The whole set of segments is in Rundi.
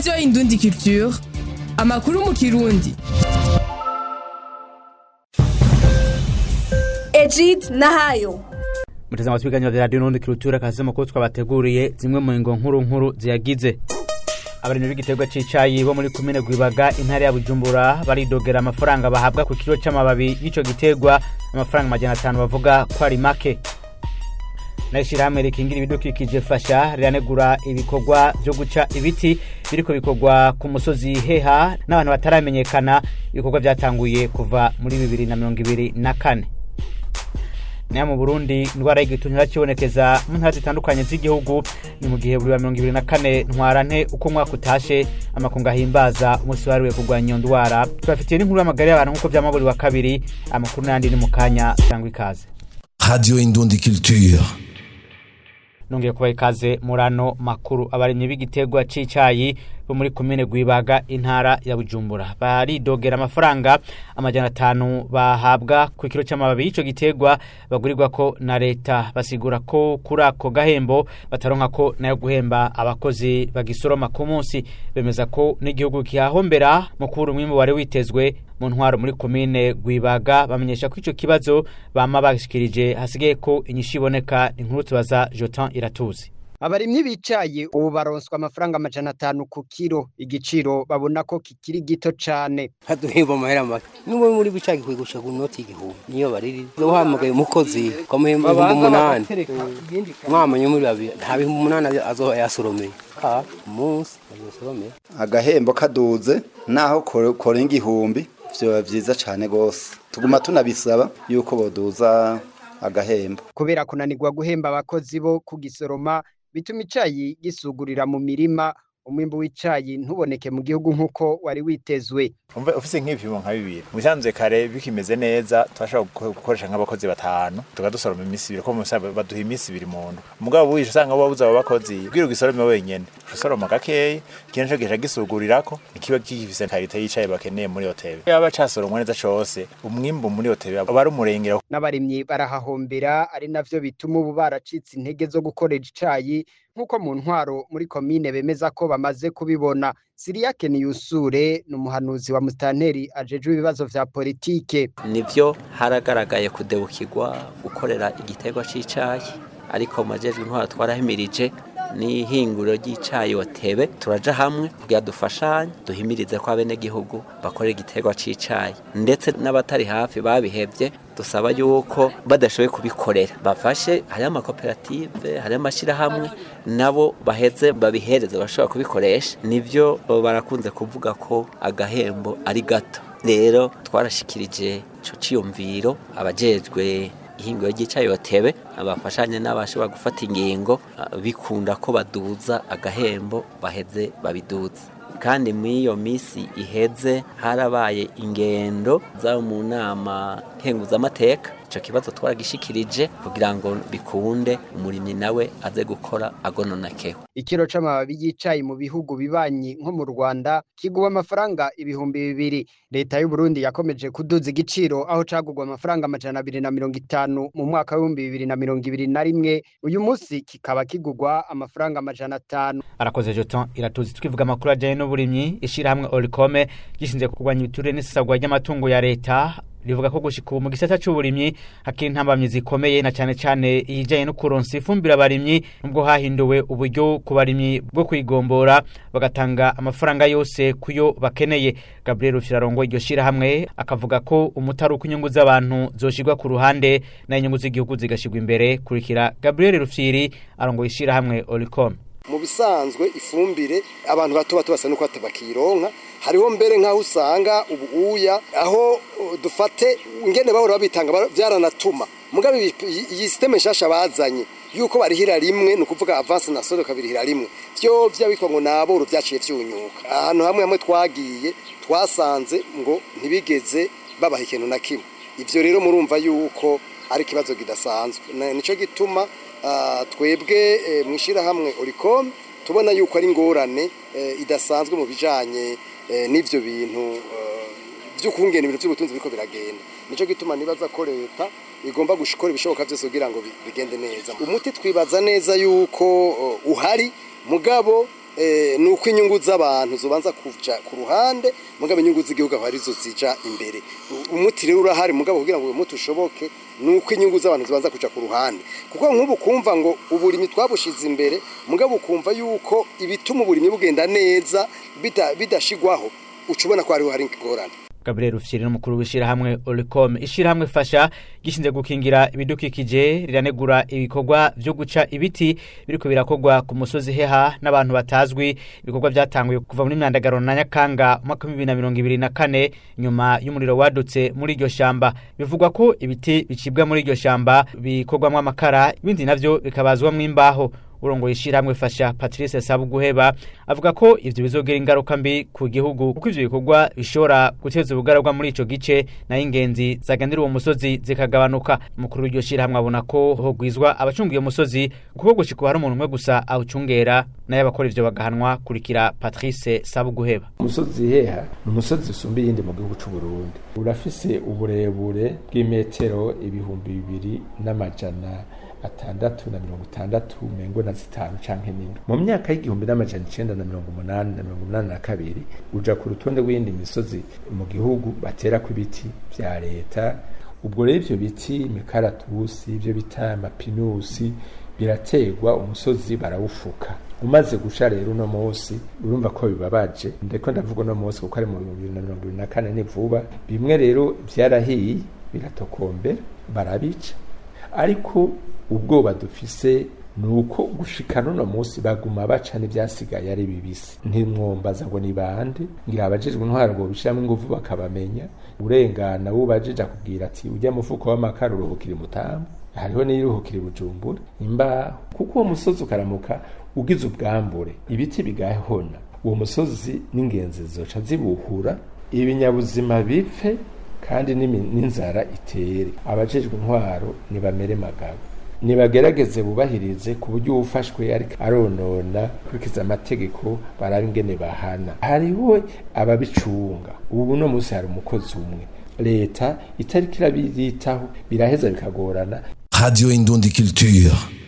radiyo indundi culture amakuru mu kirundi Ejid Nahayo muteze amatwi ibiganiro vya radiyo n'undi kirutura kazi makuru twabateguriye zimwe mu ngo nkuru nkuru ziyagize abarimyi b'igiterwa c'icayi bo muri komine Gwibaga intara ya Bujumbura baridogera amafaranga bahabwa ku kilo c'amababi y'ico giterwa amafaranga amajana atanu bavuga ko ari make n'ishirahamwe rikingira ibidukikije fasha riranegura ibikorwa vyo guca ibiti biriko bikorwa ku musozi heha n'abantu bataramenyekana ibikorwa vyatanguye kuva muri bibiri na mirongo ibiri na kane nayo mu burundi indwara y'igituntu iracibonekeza mu ntara zitandukanye z'igihugu ni mu gihe buri wa mirongo ibiri na kane ntwarante uko umwaka utashe amakungu ahimbaza umunsi wahariwe kurwanya iyo ndwara tubafitiye n'inkuru y'amagara y'abantu nk'uko vyama buri wa kabiri amakuru n'ayandi ni mu kanya cyangwa ikaze Radio Indundi Culture. nongeye kubaha ikaze muri ano makuru abarimyi b'igiterwa c'icayi bo muri komine Gwibaga intara ya Bujumbura baridogera amafaranga amajana atanu bahabwa ku kilo c'amababi y'ico giterwa bagurirwa ko na leta basigura ko kuri ako gahembo bataronka ko nayo guhemba abakozi bagisoroma ku munsi bemeza ko n'igihugu kihahombera mu kubura umwimbu wari witezwe mu ntwaro muri komine Gwibaga bamenyesha ko ico kibazo bama bashikirije hasigaye ko inyishu iboneka inkuru tubaza Jotan Iratuzi abarimyi bicaye ubu baronswa amafaranga amajana atanu ku kiro igiciro babona ko kikiri gito cane haduhemba amahera make n'ubu muri bicaye gikwiye gushaka inoti igihumbi niyo bariri uhamagaye umukozi ukamuhemba ibihumbi umunani mwamanye muri babiri nta bihumbi umunani azoba yasoromeye ka umunsi azosoromeye agahembo kaduze naho kore- korenga igihumbi vyoba vyiza cane gose tuguma tunabisaba yuko boduza agahembo kubera kunanirwa guhemba abakozi bo kugisoroma bituma icayi gisugurira mu mirima umwimbu w'icayi ntuboneke mu gihugu nk'uko wari witezwe umve ufise nk'ibipimo nka bibiri mu bisanzwe kare bikimeze neza turashobora guko- gukoresha nk'abakozi batanu tukadusoroma iminsi ibiri ko mu bisanzwe baduha iminsi ibiri mu ndwi mugabo wishe usanga wabuze abo bakozi bwira ugisorome wenyene usoroma gakeyi ikintu co gica gisugurirako ntikiba gifise karite y'icayi bakeneye muri hoteli yaba casoromwa neza cose umwimbu muri hoteli aba ari umurengera n'abarimyi barahahombera ari navyo bituma ubu baracitse intege zo gukoresha icayi nk'uko mu ntwaro muri komine bemeza ko bamaze kubibona siriyake niyusure ni umuhanuzi wa musitanteri ajejwe ibibazo vya politike nivyo haragaragaye kudebukirwa gukorera igiterwa c'icayi ariko mu majejwe intwara twarahimirije n'ihinguriro ry'icayi watebe turaja hamwe kugira dufashanye duhimirize ko abenegihugu bakorera igiterwa c'icayi ndetse n'abatari hafi babihevye dusaba yuko badashoboye kubikorera bafashe hariho amakoperative hariho amashyirahamwe nabo baheze babihereze bashobora kubikoresha nivyo barakunze kuvuga ko agahembo ari gato rero twarashikirije ico ciyumviro abajejwe ihinguro ry'icayi batebe abafashanye n'abashobora gufata ingingo ah, bikunda ko baduza agahembo baheze babiduze kandi muri iyo minsi iheze harabaye ingendo za mu nama nkenguzamateka ico kibazo twaragishikirije kugira ngo bikunde umurimyi nawe aze gukora agononokewe ikiro c'amababi y'icayi mu bihugu bibanyi nko mu Rwanda kigwa amafaranga ibihumbi bibiri leta y'u Burundi yakomeje kuduza igiciro aho cagurwa amafaranga amajana abiri na mirongo itanu mu mwaka w'ibihumbi bibiri na mirongo ibiri na rimwe uyu munsi kikaba kigurwa amafaranga amajana atanu arakoze Jotan Iratuzi twivuga amakuru ajanye n'uburimyi ishirahamwe Oricome gishinzwe kurwanya ibiturire n'isesagwa ry'amatungo ya leta rivuga ko gushika ubu mu gisata c'uburimyi hakiri intambamyi zikomeye na cane cane iyijanye no kuronsa ifumbire abarimyi nubwo hahinduwe uburyo ku barimyi bwo kuyigombora bagatanga amafaranga yose kuyo bakeneye Gabriel Rufirarongo iryo shirahamwe akavuga ko umutari uko inyungu z'abantu zoshirwa ku ruhande na inyungu z'igihugu zigashirwa imbere kurikira Gabriel Rufyiri arongoye ishirahamwe Oricome mu bisanzwe ifumbire abantu bato bato basa nuko batabakironka hariho mbere nk'aho usanga ubu uya aho uh, dufate ingene bahora babitanga bara- vyaranatuma mugabe iyi- iyi iyi systeme nshasha bazanye yuko barihira rimwe ni ukuvuga avance na solo kabirihira rimwe vyo vyabitwa ngo naboro vyaciye vyunyuka ahantu hamwe hamwe twagiye twasanze ngo ntibigeze babaha ikintu na kimwe ivyo rero murumva yuko ari ikibazo kidasanzwe Na- nico gituma ah, twebwe eh, mw'ishirahamwe oricom tubona yuko ari ingorane eh, idasanzwe mu bijanye eh, n'ivyo bintu eh, vy'ukungena ibintu vy'ubutunzi biriko biragenda nico gituma nibaza ko leta igomba gushikora ibishoboka vyose kugira ngo bi- bigende neza umuti twibaza neza yuko uh, uhari mugabo eh, ni uko inyungu z'abantu zobanza kuja ku ruhande mugabo inyungu z'igihugu aho arizo zija imbere U- umuti rero urahari mugabo kugira ngo uyu muti ushoboke ni uko inyungu z'abantu zibanza kuja ku ruhande kuko nk'ubu kumva ngo uburimyi twabushize imbere mugabo ukumva yuko ibituma uburimyi bugenda neza bida- bidashigwaho uca ubona ko hariho hari ingorane Gabriel Rufyiri n'umukuru w'ishirahamwe Olicom ishirahamwe fasha gishinze gukingira ibidukikije riranegura ibikorwa vyo guca ibiti biriko birakorwa ku musozi heha n'abantu batazwi ibikorwa vyatanguye kuva muri myandagaro na Nyakanga umwaka wa 2024 nyuma y'umuriro wadutse muri iryo shamba bivugwa ko ibiti bicibwa muri iryo shamba bikorwamwo amakara ibindi navyo bikabazwamwo imbaho urongo ishirahamwe fasha Patrice Sabuguheba avuga ko ivyo bizogera ingaruka mbi ku gihugu kuko ivyo bikorwa bishobora guteza ubugaragwa muri ico gice na ingenzi zaganira uwo musozi zikagabanuka umukuru w'iryo shirahamwe abona ko hogwizwa abacunga iyo musozi kuko gushika hari umuntu umwe gusa awucungera nayo abakora ivyo bagahanwa kurikira Patrice Sabuguheba umusozi heha ni umusozi usumba iyindi mu gihugu c'u Burundi urafise uburebure bw'imetero ibihumbi bibiri n'amajana atandatu na mirongo itandatu mengo na zitanu canke n'indwi mu myaka y'igihumbi n'amajana icenda na mirongo umunani na mirongo umunani na kabiri uja ku rutonde rw'iyindi misozi mu gihugu baterako ibiti vya leta ubwo rero ivyo biti imikaratusi ivyo bita amapinusi biraterwa umusozi barawufuka umaze guca rero uno munsi urumva ko bibabaje ndeko ndavuga uno munsi kuko ari mu bibiri na mirongo ibiri na kane ni vuba bimwe rero vyarahiye biratokombera barabica ariko ubwoba dufise ni uko gushika n'uno munsi baguma baca n'ivyasigaye ari bibisi ntimwombaza ngo ni bande ngira abajejwe intwaro ngo bishiramwo inguvu bakabamenya urengana wubajije akubwira ati ujya mufuko w'amakara uruhukira imutamu hariho n'iruhukira ibujumbura imbaho kuko uwo musozi ukaramuka ugize ubwambure ibiti bigahona uwo musozi n'ingenzi zoca zibuhura ibinyabuzima bipfe kandi n'imi- n'inzara itere abajejwe intwaro nibamere magabo nibagerageze bubahirize ku buryo uwufashwe ariko aronona kurikiza amategeko baraba ingene bahana hariho ababicunga ubu no munsi hari umukozi umwe leta itariko irabiyitaho biraheza bikagorana Radio Indundi Culture.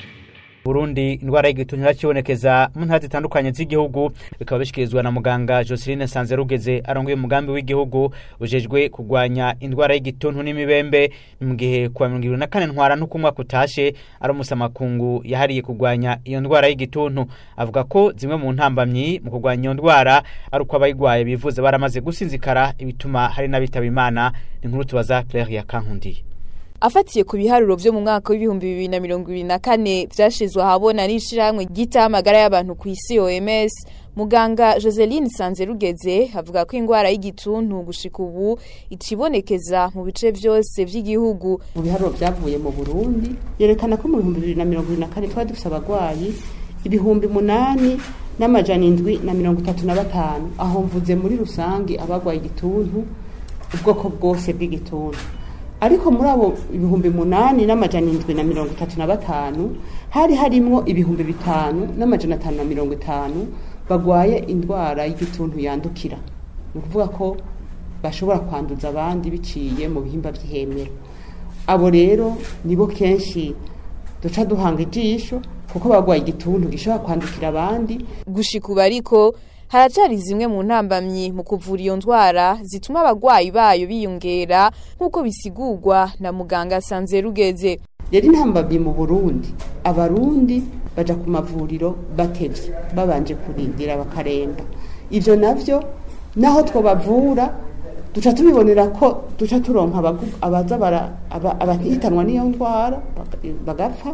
Burundi indwara y'igituntu irakibonekeza mu ntara zitandukanye z'igihugu bikaba bishikirizwa na muganga Joseline Sanzerugeze arongoye umugambi w'igihugu ujejwe kurwanya indwara y'igituntu n'imibembe mu gihe kuwa mirongo ibiri na kane ntwara n'uko umwaka utashe ari umusamakungu yahariye kurwanya iyo ndwara y'igituntu avuga ko zimwe mu ntambamyi mu kurwanya iyo ndwara ari uko abayigwaye bivuza baramaze gusinzikara ibituma hari n'abitaba imana ni inkuru tubaza Claire ya Kankundiye afatiye ku biharuro vyo mu mwaka w'ibihumbi bibiri na mirongo ibiri na kane vyashizwe ahabona n'ishirahamwe ryitaho amagara y'abantu ku isi OMS muganga Joseline Sanzerugeze avuga ko ingwara y'igituntu gushika ubu icibonekeza mu bice vyose vy'igihugu mu biharuro byavuye mu burundi yerekana ko mu bihumbi bibiri na mirongo ibiri na kane twari dufise abagwayi ibihumbi munani n'amajana indwi na mirongo itatu na batanu aho mvuze muri rusange abagwaye igituntu ubwoko bwose bw'igituntu ariko muri abo ibihumbi munani n'amajana indwi na mirongo itatu na batanu hari harimwo ibihumbi bitanu n'amajana atanu na mirongo itanu bagwaye indwara y'igituntu yandukira ni ukuvuga ko bashobora kwanduza abandi biciye mu bihimba by'ihemero abo rero nibo kenshi duca duhanga ijisho kuko bagwaye igituntu gishobora kwandukira abandi gushika ubu ariko haracari zimwe mu ntambamyi mu kuvura iyo ndwara zituma abagwayi bayo biyongera nk'uko bisigurwa na muganga Sanzerugeze rero intambamyi mu burundi abarundi baja ku mavuriro batevye babanje kurindira bakaremba ivyo navyo naho twobavura duca tubibonera ko duca turonka abagu- abaza bara- aba- abahitanwa n'iyo ndwara baga- bagapfa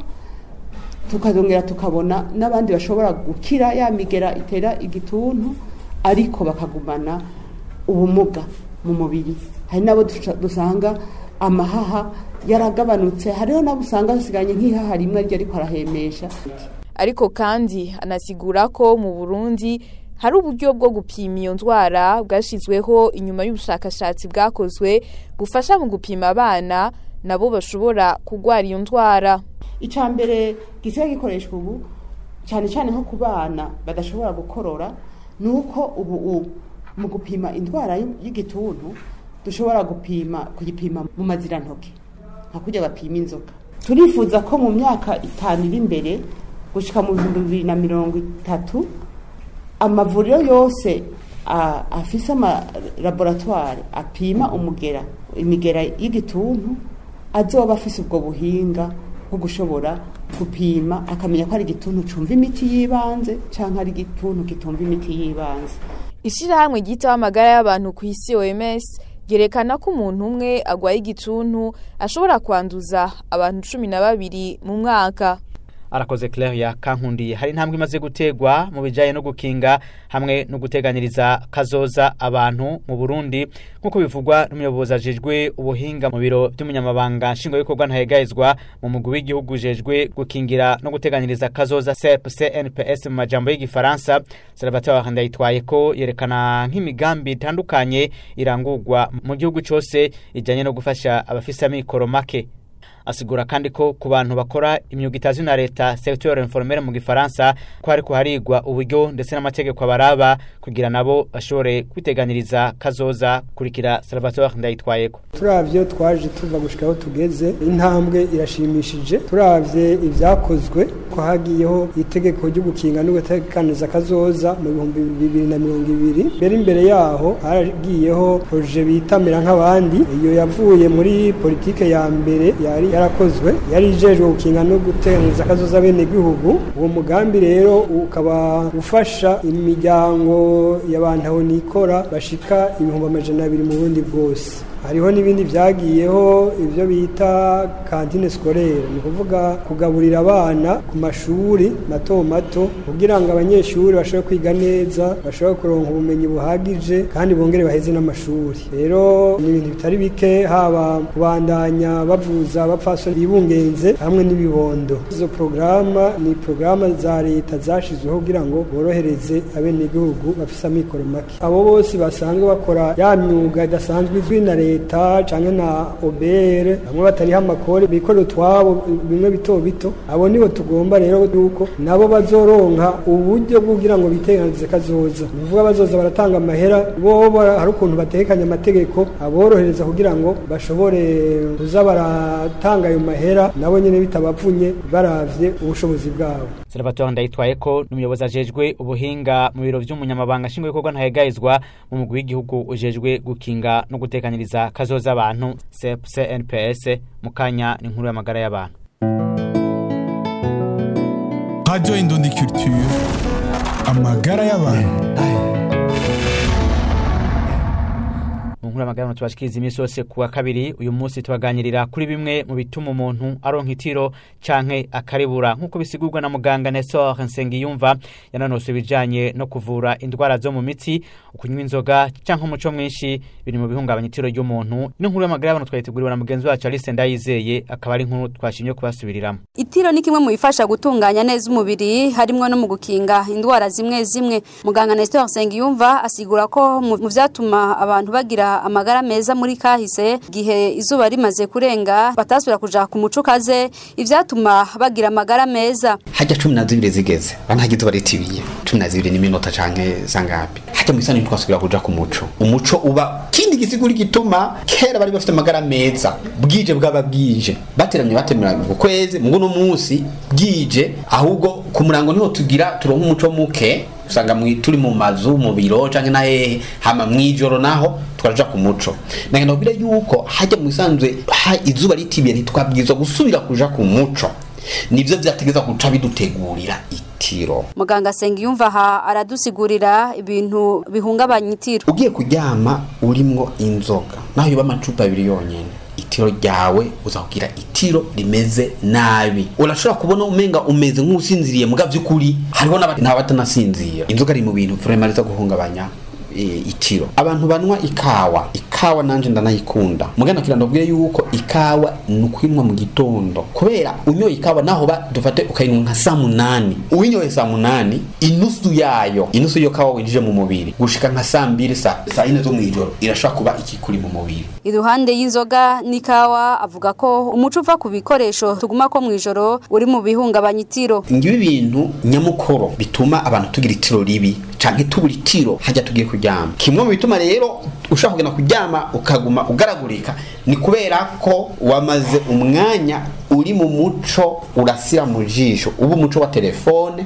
tukazongera tukabona n'abandi bashobora gukira ya migera itera igituntu ariko bakagumana ubumuga mu mubiri hari n'abo duca- dusanga amahaha yaragabanutse hariho n'abo usanga hasiganye nk'ihaha rimwe aryo ariko arahemesha ariko kandi anasigura ko mu Burundi hari uburyo bwo gupima iyo ndwara bwashizweho inyuma y'ubushakashatsi bwakozwe bufasha mu gupima abana nabo bashobora kugwara iyo ndwara icya mbere gisigaye gikoreshwa ubu cyane cyane nko ku bana badashobora gukorora ni uko ubu u- mu gupima indwara y- y'igituntu dushobora gupima kuyipima mu mazirantoke nka kujya bapima inzoka turifuza ko mu myaka itanu iri imbere gushyika mu bihumbi bibiri na mirongo itatu amavuriro yose a- afise amalaboratware apima umugera imigera y'igituntu azoba afise ubwo buhinga bwo gushobora gupima akamenya ko ari igituntu cumva imiti y'ibanze canke ari igituntu kitumva imiti y'ibanze Ishirahamwe ryitaho amagara y'abantu ku isi OMS ryerekana ko umuntu umwe agwaye igituntu ashobora kwanduza abantu cumi na babiri mu mwaka. arakoze Claire ya kankundiye hari intambwe imaze gutegwa mu bijanye no gukinga hamwe no guteganiriza kazoza abantu mu Burundi nkuko bivugwa n'umuyobozi ajejwe ubuhinga mu biro by'umunyamabanga nshingwabikorwa ntahegahezwa mu mugwi w'igihugu ujejwe gukingira no guteganiriza kazoza CEP CNPS mu majambo y'igifaransa Salvatore Ndayitwaye ko yerekana nk'imigambi itandukanye irangurwa mu gihugu cose ijanye no gufasha abafise amikoro make asigura kandi ko ku bantu bakora imyuga itazwi na leta secteur informel mu gifaransa ko hariko harigwa uburyo ndetse n'amategeko abaraba kugira nabo bashobore kwiteganiriza kazoza kurikira Salvatore Ndayitwayeko turavyo twaje tuva gushika aho tugeze intambwe irashimishije turavye ivyakozwe ko hagiyeho itegeko ryo gukinga no gutekaniza kazoza mu bihumbi bibiri na mirongo ibiri mbere imbere yaho haragiyeho proje bitamira nk'abandi iyo yavuye muri politike ya mbere yari yarakozwe yari ijejwe gukinga no gutekaniza kazoza bene gihugu uwo mugambi rero ukaba ufasha imiryango y'abantu aho nikora bashika ibihumbi amajana abiri mu burundi bwose hariho n'ibindi byagiyeho ibyo bita kantine scolaire ni ukuvuga kugaburira abana ku mashuri mato mato kugira ngo abanyeshuri bashobore kwiga neza bashobore kuronka ubumenyi buhagije kandi bongere baheze n'amashuri rero ni ibintu bitari bike haba kubandanya bavuza abapfasoni bibungenze hamwe n'ibibondo izo porogaramu ni porogaramu za leta zashyizweho kugira ngo borohereze abenegihugu bafise amikoro make abo bose basanzwe bakora ya myuga idasanzwe izwi na leta leta canke na obere bamwe batariho amakori bikorera utwabo bimwe bito bito abo nibo tugomba rero yuko nabo bazoronka uburyo bwo kugira ngo biteganize kazoza ni ukuvuga bazoza baratanga amahera bo hari ukuntu batekanya amategeko aborohereza kugira ngo bashobore kuza baratanga ayo mahera nabo nyene bitabavunye baravye ubushobozi bwabo Salvatore Ndayitwaye ko n'umuyobozi ajejwe ubuhinga mu biro vy'umunyamabanga nshingwabikorwa ntahegahezwa mu mugwi w'igihugu ujejwe gukinga no gutekaniriza kazoza abantu CNPS mu kanya ni inkuru y'amagara y'abantu Radio Indundi Culture amagara y'abantu mu nkuru y'amagara tubashikiriza iminsi yose kuwa kabiri uyu munsi tubaganirira kuri bimwe mu bituma umuntu aronka itiro canke akaribura nk'uko bisigurwa na muganga Nestor Nsengiyumva yananose ibijanye no kuvura indwara zo mu mitsi ukunywa inzoga canke umuco mwinshi biri mu bihungabanya itiro ry'umuntu ino nkuru y'amagara y'abantu twayiteguriwe na mugenzi wacu Alice Ndayizeye akaba ari inkuru twashimye kubasubiriramo Itiro ni kimwe mu bifasha gutunganya neza umubiri harimwo no mu gukinga indwara zimwe zimwe muganga Nestor Nsengiyumva asigura ko mu vyatuma abantu bagira amagara meza muri kahise gihe izuba rimaze kurenga batasubira kuja ku muco kaze ivyatuma bagira amagara meza hajya cumi na zibiri zigeze bana hagize baritibiye cumi na zibiri n'iminota canke zangapi hajya mw'isani twasubira kuja ku muco umuco uba kindi gisiguri gituma kera bari bafite amagara meza bwije bwaba bwije bateramye batemera mu kwezi mu no munsi bwije ahubwo ku murango niho tugira turonka umuco muke usanga turi mu mazu mu biro canke na hehe hama mwijoro naho twaraja ku muco nagenda kubwira yuko hajya mu isanzwe ha izuba ritibiye ntitwabwirizwa gusubira kuja ku muco nivyo vyategeza guca bidutegurira itiro muganga Sengiyumva aha aradusigurira ibintu bihungabanya itiro ugiye kuryama urimwo inzoga naho yoba amacupa abiri yonyene itiro ryawe uzakugira itiro rimeze nabi urashobora kubona umenga umeze nk'usinziriye muga by'ukuri hariho n'abatanasinzira inzoga ari mu bintu vraiment riza guhungabanya itiro abantu banwa ikawa ikawa nanje ndanayikunda mugana kira ndabwiye yuko ikawa ni ukwinwa mu gitondo kubera unyoye ikawa naho ba dufate ukayinywa nka saa munani uwinyoye saa munani inusu yayo inusu yo kawa winjije mu mubiri gushika nka saa mbiri saa saa yine zo mw'ijoro irashobora kuba ikikuri mu mubiri iruhande y'inzoga n'ikawa avuga ko umuco uva ku bikoresho tuguma ko mw'ijoro uri mu bihungabanya itiro ngibi bintu nyamukoro bituma abantu tugira itiro ribi canke tubura itiro hajya tugiye kuryama kimwe mu bituma rero ushaka kugenda kuryama ukaguma ugaragurika ni kubera ko wamaze umwanya uri mu muco urasira mu jisho uba umuco wa telefone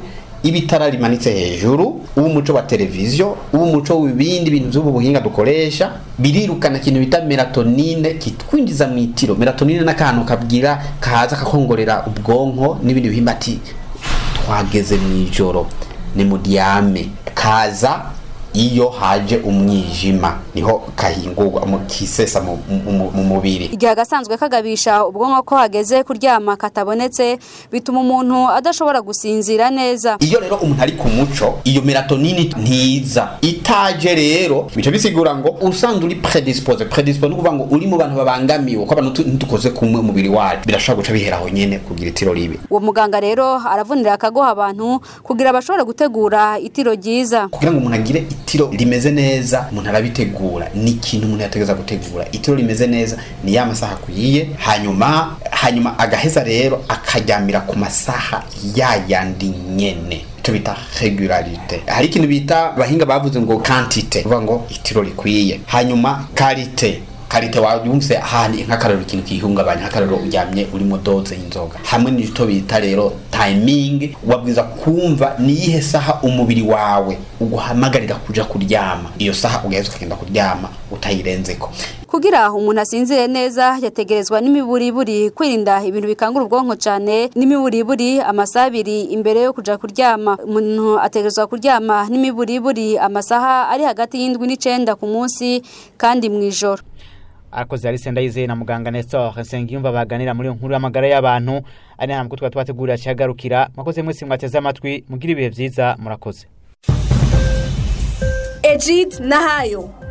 ibitara rimanitse hejuru uw'umuco wa televiziyo uw'umuco w'ibindi bintu by'ubu buhinga dukoresha birirukana ikintu bita melatonine kitwinjiza mu itiro melatonine n'akantu kabwira kaza kakongorera ubwonko n'ibindi bihimba ati twageze mu ijoro ni mu dyame kaza iyo haje umwijima niho kahingurwa mu- kisesa mu- mu mu mubiri igihe agasanzwe kagabisha ubwonko ko hageze kuryama katabonetse bituma umuntu adashobora gusinzira neza iyo rero umuntu ari ku muco iyo melatonini ntiza itaje rero bica bisigura ngo usanzwe uri predispose predispose ni ukuvuga ngo uri mu bantu babangamiwe ko abantu tu- ntitukoze kumwe umubiri wacu birashobora guca bihera aho nyene kugira itiro ribi uwo muganga rero aravunira akagoha abantu kugira bashobore gutegura itiro ryiza kugira ngo umuntu agire itiro rimeze neza umuntu arabitegura ni ikintu umuntu yategeza gutegura itiro rimeze neza ni ya masaha akwiye hanyuma hanyuma agaheza rero akaryamira ku masaha ya yandi nyene icyo bita regularite hari ikintu bita abahinga bavuze ngo kantite uvuga ngo itiro rikwiye hanyuma karite karite wumvise ahandi nk'akarero ikintu kihungabanya nk'akarero uryamye urimo doze y'inzoga hamwe n'icyo bita rero timing wabwiza kumva niyihe saha umubiri wawe uguhamagarira kuja kuryama iyo saha ugaheza ukagenda kuryama utayirenzeko kugira umuntu asinzire neza yategerezwa n'imiburiburi kwirinda ibintu bikangura ubwonko cyane n'imiburiburi amasaha abiri imbere yo kuja kuryama umuntu ategerezwa kuryama n'imiburiburi amasaha ari hagati y'indwi n'icenda ku munsi kandi mu ijoro akoze Alice Ndayizeye na muganga Nestor Nsengiyumva baganira muri iyo nkuru y'amagara y'abantu ari ntabwo twari twategurira cyagarukira mwakoze mwese mwateze amatwi mugira ibihe byiza murakoze Ejid Nahayo